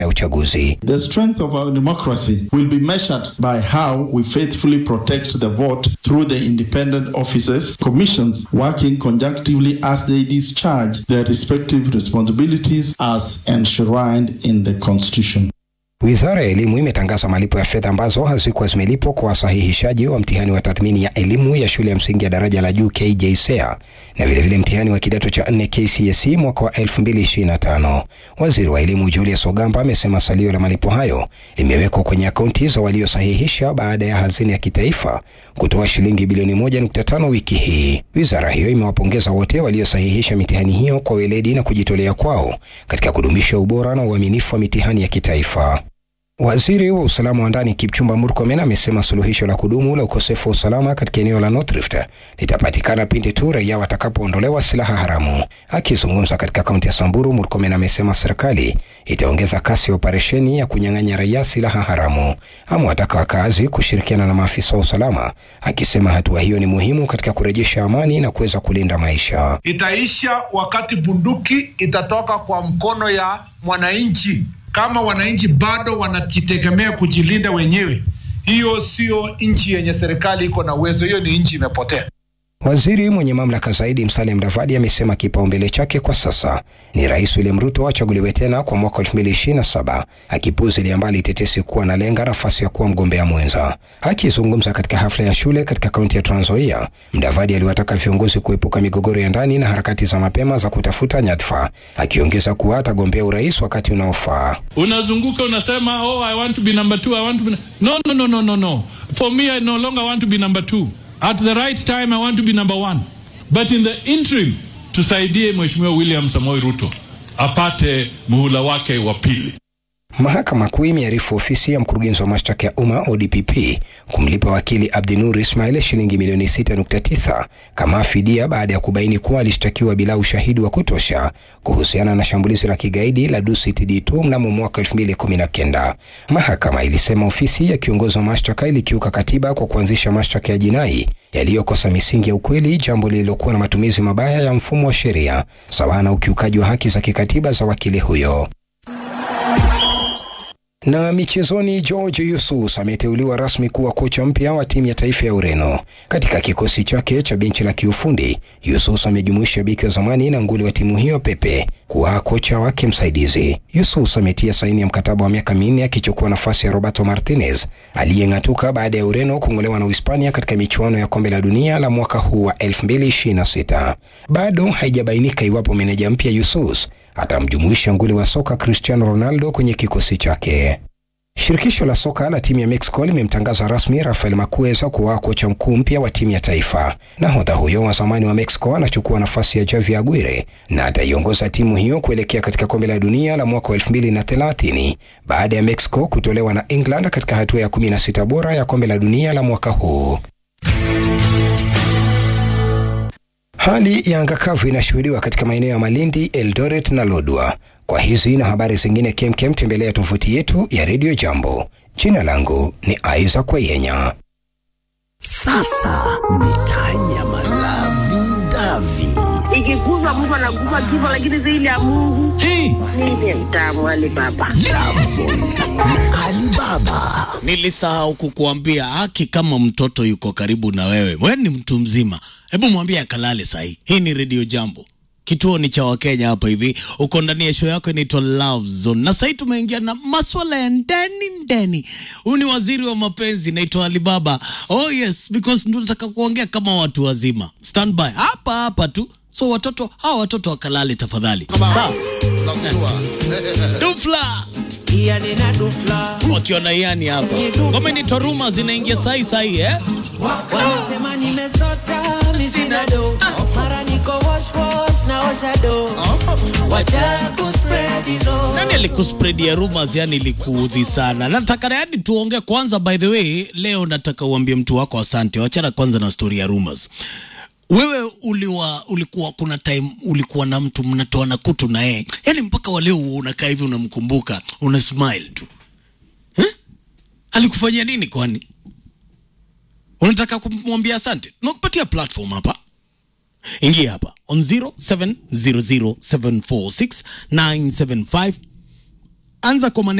ya uchaguzi. The strength of our democracy will be measured by how we faithfully protect the vote through the independent offices, commissions working conjunctively as they discharge their respective responsibilities as enshrined in the Constitution. Wizara ya Elimu imetangaza malipo ya fedha ambazo hazikuwa zimelipwa kwa wasahihishaji wa mtihani wa tathmini ya elimu ya shule ya msingi ya daraja la juu KJSEA na vilevile mtihani wa kidato cha 4 KCSE mwaka wa 2025. Waziri wa Elimu Julius Ogamba amesema salio la malipo hayo limewekwa kwenye akaunti za waliosahihisha baada ya hazina ya kitaifa kutoa shilingi bilioni 1.5 wiki hii. Wizara hiyo imewapongeza wote waliosahihisha mitihani hiyo kwa weledi na kujitolea kwao katika kudumisha ubora na uaminifu wa mitihani ya kitaifa. Waziri wa usalama wa ndani Kipchumba Murkomen amesema suluhisho la kudumu la ukosefu wa usalama katika eneo la North Rift litapatikana pindi tu raia watakapoondolewa silaha haramu. Akizungumza katika kaunti ya Samburu, Murkomen amesema serikali itaongeza kasi ya operesheni ya kunyang'anya raia silaha haramu. Amewataka wakazi kushirikiana na maafisa wa usalama, akisema hatua hiyo ni muhimu katika kurejesha amani na kuweza kulinda maisha. Itaisha wakati bunduki itatoka kwa mkono ya mwananchi kama wananchi bado wanajitegemea kujilinda wenyewe, hiyo sio nchi yenye serikali iko na uwezo, hiyo ni nchi imepotea. Waziri mwenye mamlaka zaidi Musalia Mudavadi amesema kipaumbele chake kwa sasa ni Rais William Ruto achaguliwe tena kwa mwaka 2027 akipuuzilia mbali tetesi kuwa analenga nafasi ya kuwa mgombea mwenza. Akizungumza katika hafla ya shule katika kaunti ya Trans Nzoia, Mudavadi aliwataka viongozi kuepuka migogoro ya ndani na harakati za mapema za kutafuta nyadhifa, akiongeza kuwa atagombea urais wakati unaofaa. Unazunguka unasema, oh, I want to be number two, I want to be... No, no, no, no, no, no. For me, I no longer want to be number two. At the right time, I want to be number one. But in the interim, tusaidie Mheshimiwa William Samoei Ruto apate muhula wake wa pili. Mahakama Kuu imearifu ofisi ya mkurugenzi wa mashtaka ya umma ODPP kumlipa wakili Abdinur Ismail shilingi milioni 6.9 kama fidia baada ya kubaini kuwa alishtakiwa bila ushahidi wa kutosha kuhusiana na shambulizi la kigaidi la Dusit D2 mnamo mwaka 2019. Mahakama ilisema ofisi ya kiongozi wa mashtaka ilikiuka katiba kwa kuanzisha mashtaka ya jinai yaliyokosa misingi ya ukweli, jambo lililokuwa na matumizi mabaya ya mfumo wa sheria sawa na ukiukaji wa haki za kikatiba za wakili huyo. Na michezoni, George Yusus ameteuliwa rasmi kuwa kocha mpya wa timu ya taifa ya Ureno. Katika kikosi chake cha benchi la kiufundi, Yusus amejumuisha beki wa zamani na nguli wa timu hiyo Pepe kuwa kocha wake msaidizi. Yusus ametia saini ya mkataba wa miaka minne akichukua nafasi ya Roberto Martinez aliyeng'atuka baada ya Ureno kung'olewa na Uhispania katika michuano ya kombe la dunia la mwaka huu wa 2026. Bado haijabainika iwapo meneja mpya Yusus atamjumuisha nguli wa soka Cristiano Ronaldo kwenye kikosi chake. Shirikisho la soka la timu ya Mexico limemtangaza rasmi Rafael Makueza kuwa kocha mkuu mpya wa timu ya taifa. Nahodha huyo wa zamani wa Mexico anachukua nafasi ya Javier Aguirre na ataiongoza timu hiyo kuelekea katika kombe la dunia la mwaka wa 2030 baada ya Mexico kutolewa na England katika hatua ya 16 bora ya kombe la dunia la mwaka huu. Hali ya anga kavu inashuhudiwa katika maeneo ya Malindi, Eldoret na Lodwar. Kwa hizi na habari zingine kemkem, tembelea tovuti yetu ya Radio Jambo. Jina langu ni Isaac Wayenya. Sasa mitanya malavi davi ikiguzwa mtu anaguza kifo, lakini zaidi ya Mungu mimi mtamu Alibaba. Alibaba. Nilisahau kukuambia haki, kama mtoto yuko karibu na wewe, wewe ni mtu mzima, hebu mwambie akalale sahi. Hii ni Radio Jambo, kituo ni cha Wakenya hapa hivi. Uko ndani ya show yako inaitwa Love Zone, na sahii tumeingia na maswala ya ndani ndani. Huyu ni waziri wa mapenzi, naitwa Alibaba. Oh yes, because ndio nataka kuongea kama watu wazima. Stand by hapa hapa tu, so watoto hawa watoto wakalale tafadhali, sawa? Dufla wakiwa na yani hapa ngoma inaitwa Ruma zinaingia sahi sahi eh? Wanasema nimesota sina do mara niko wash wash na osha do wacha kuspread hizo Nani alikuspread ya rumors yani ilikuudhi sana? Nataka yani tuongee kwanza. By the way, leo nataka uambie mtu wako asante. Wachana kwanza na story ya rumors. Wewe uliwa, ulikuwa kuna time ulikuwa na mtu mnatoa na kutu na yeye, yani mpaka wa leo unakaa hivi unamkumbuka, una smile tu eh? Alikufanyia nini kwani? Unataka kumwambia asante? Nakupatia platform hapa ingia hapa on 0700746975 anza kwa